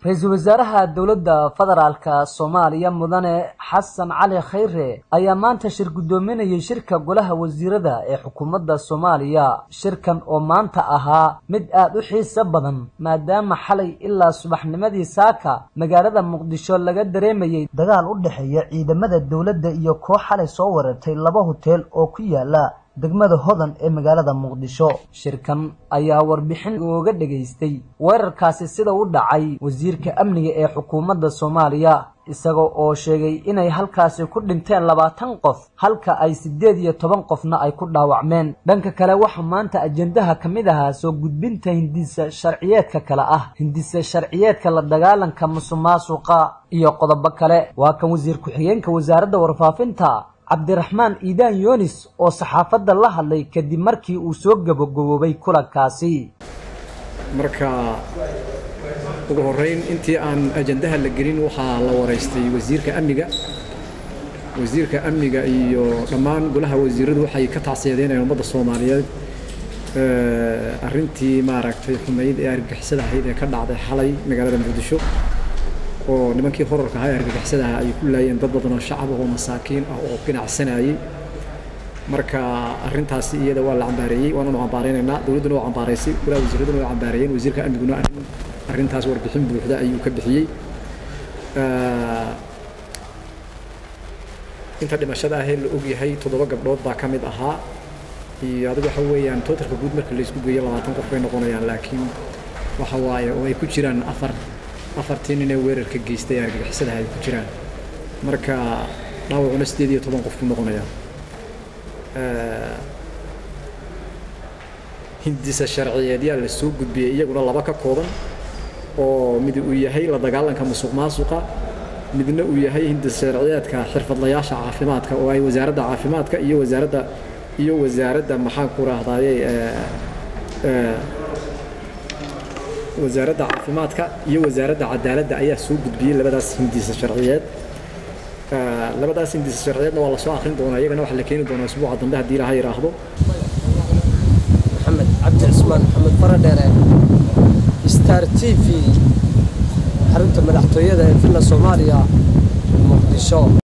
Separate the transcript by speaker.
Speaker 1: ra-iisul wasaaraha dowladda federaalka soomaaliya mudane xasan cali khayre ayaa maanta shir guddoominayay shirka golaha wasiirada ee xukuumadda soomaaliya shirkan oo maanta ahaa mid aad u xiiso badan maadaama xalay ilaa subaxnimadii saaka magaalada muqdisho laga dareemayay dagaal u dhexeeya ciidamada dowladda iyo koox xalay soo weerartay laba hoteel oo ku yaala degmada hodan ee magaalada muqdisho shirkan ayaa warbixin ooga dhegaystay weerarkaasi sida u dhacay wasiirka amniga ee xukuumadda soomaaliya isaga oo sheegay inay halkaasi ku dhinteen labaatan qof halka ay siddeed iyo toban qofna ay ku dhaawacmeen dhanka kale waxaa maanta ajendaha ka mid ahaa soo gudbinta hindisa sharciyeedka kale ah hindisa sharciyeedka la dagaalanka musuqmaasuqa iyo qodobo kale waa kan wasiir ku-xigeenka wasaaradda warfaafinta cabdiraxmaan iidaan yoonis oo saxaafadda la hadlay kadib markii uu soo gabagaboobay kulankaasi
Speaker 2: marka ugu horeyn intii aan ajandaha la gelin waxaa la waraystay wasiirka amniga wasiirka amniga iyo dhammaan golaha wasiiradu waxay ka tacsiyadeynayaan ummadda soomaaliyeed arrintii maaragtay xumayd ee argagixisada ahayd ee ka dhacday xalay magaalada muqdisho oo nimankii horarka ahaa ee argagixisadaha ay ku laayeen dad badan oo shacab oo masaakiin ah oo ganacsanayay marka arrintaasi iyada waa la cambaareeyey waananu cambaareynayna dowladduna waa cambaaraysay golaha wasiiraduna waa cambaareeyeen wasiirka amniguna arrintaas warbixin buuxda ayuu ka bixiyey inta dhimashada ahee la ogyahay toddoba gabdhood baa ka mid ahaa iyo adigu waxa weeyaan totalka guud marka laysku geeyo labaatan qof bay noqonayaan laakiin waxa waaye oo ay ku jiraan afar afartii nin ee weerarka geystay ee argagixisadaha ay ku jiraan marka dhaawacuna siddeed iyo toban qof ku noqonaya hindisa sharciyeedyaa la soo gudbiyey iyaguna laba ka kooban oo mid uu yahay la dagaalanka musuq maasuqa midna uu yahay hindisa sharciyeedka xirfadlayaasha caafimaadka oo ay wasaaradda caafimaadka iyo wasaaradda iyo wasaaradda maxaan ku rahdaaye wasaaradda caafimaadka iyo wasaaradda cadaaladda ayaa soo gudbiyey labadaas hindisa sharciyeed labadaas hindisa sharciyeedna waa lasoo akrin doonaa iyagana waxaa la keeni doonaa usbuuca dambe haddii ilaha yidhaahdo
Speaker 3: maxamed cabdi cismaan maxamed faradheere star t v xarunta madaxtooyada ee villa soomaaliya muqdisho